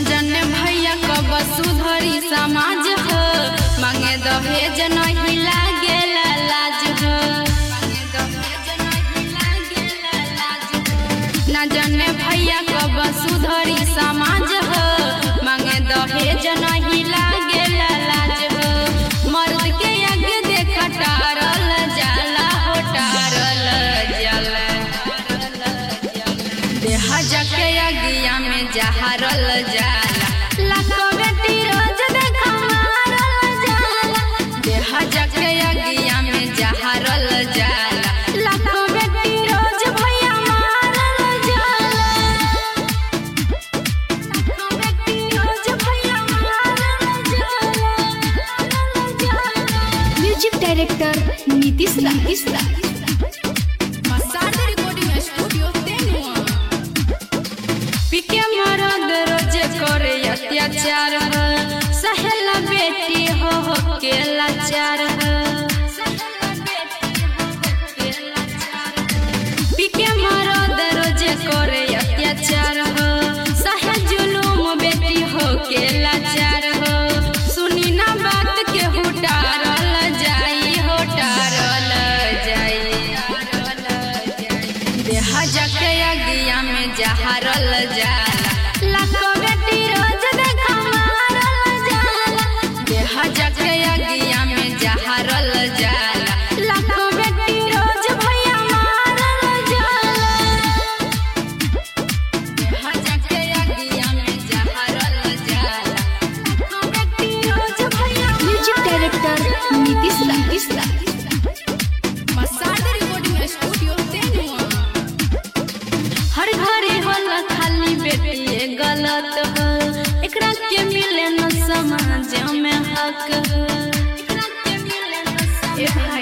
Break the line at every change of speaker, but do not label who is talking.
जाने भैया कब सुधरी समाज हो मांगे दहेज नहीं लागेला लाज हो ना जाने भैया कब सुधरी समाज हो मांगे दहेज नहीं लागेला लाज हो मर्द के आगे देख टारल जाला हो टारल जाला देह जाके अगिया में जहरल जाला लाखों बेटी रोज देखा मारल जाला देह जाके अगिया में जहरल जाला लाखों बेटी रोज भैया मारल जाला लाखों बेटी रोज भैया मारल जाला
म्यूजिक डायरेक्टर नीतीश नीतीश
मसाज रिकॉर्डिंग स्टूडियो तेनुआ पिके मरद रोज करे अत्याचार हो सहेला बेटी हो हो के लाचार हो पिके मरद रोज करे अत्याचार हो सहे जुलूम बेटी हो के लाचार हो सुनी ना बात के हुटारल जाई हुटारल जाई देह जाके अगिया में जहरल जाला लाखों बेटी रोज देखा मारल जाला देह जाके अगिया में जहरल जाला लाखों बेटी रोज भैया मारल जाला देह जाके अगिया में जहरल जाला लाखों बेटी रोज भैया
म्यूजिक डायरेक्टर नीतीश नीतीश
मसाज रिकॉर्डिंग स्टूडियो तेनुआ हर घरे होला खाली बेटी गलत हो एकरा के मिले न समाज में हक हो एकरा के मिले न समाज